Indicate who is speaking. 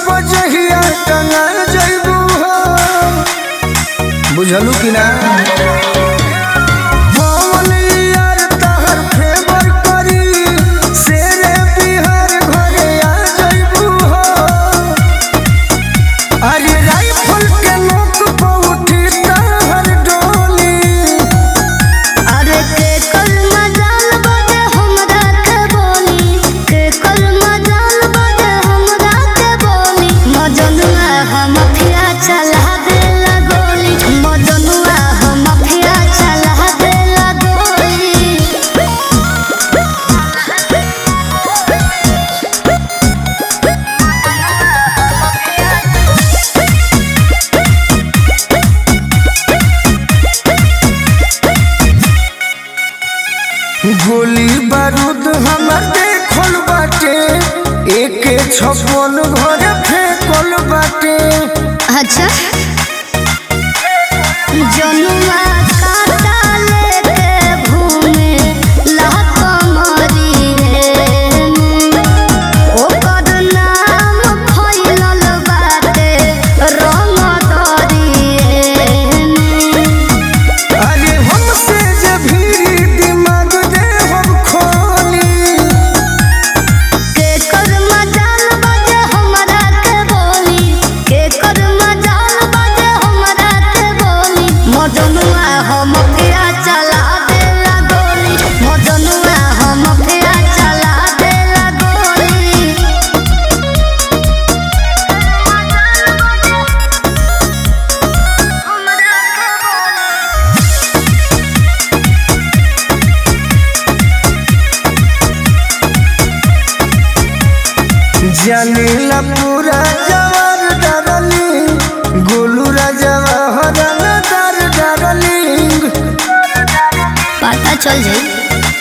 Speaker 1: बजहिया टंगा जइबू हो बुझलू कि ना पवन यार तहर फेवर करी शेरे बिहार घरे आ जइबू हो अरे राइफल के नोक पर उठी तहर डोली
Speaker 2: अरे के कल मजाल बजे हमरा के बोली के कल मजाल बजे हमरा के बोली मजनुआ हम फिया चला देला गोली मजनुआ हम फिया चला देला गोली
Speaker 1: गोली बारूद हमर देखल बाटे एके छप्पन घरे फेंकल बाटे
Speaker 2: अच्छा जनुआ काटा लेके घूमे लहका मारी रे ओकर नाम फैलल बाटे रंग दरी रे
Speaker 1: अरे हमसे जे भी दिमाग दे हम खोली
Speaker 2: के कर मजाल बजे हमरा के बोली के कर मजाल बजे हमरा के बोली मजनुआ हम फिया चला देला गोली मजनुआ हम फिया चला देला गोली हमरा के बोली
Speaker 1: जानीला पूरा जवार डरली गोलू राजवा हरन दर डरली
Speaker 2: पता चल जाई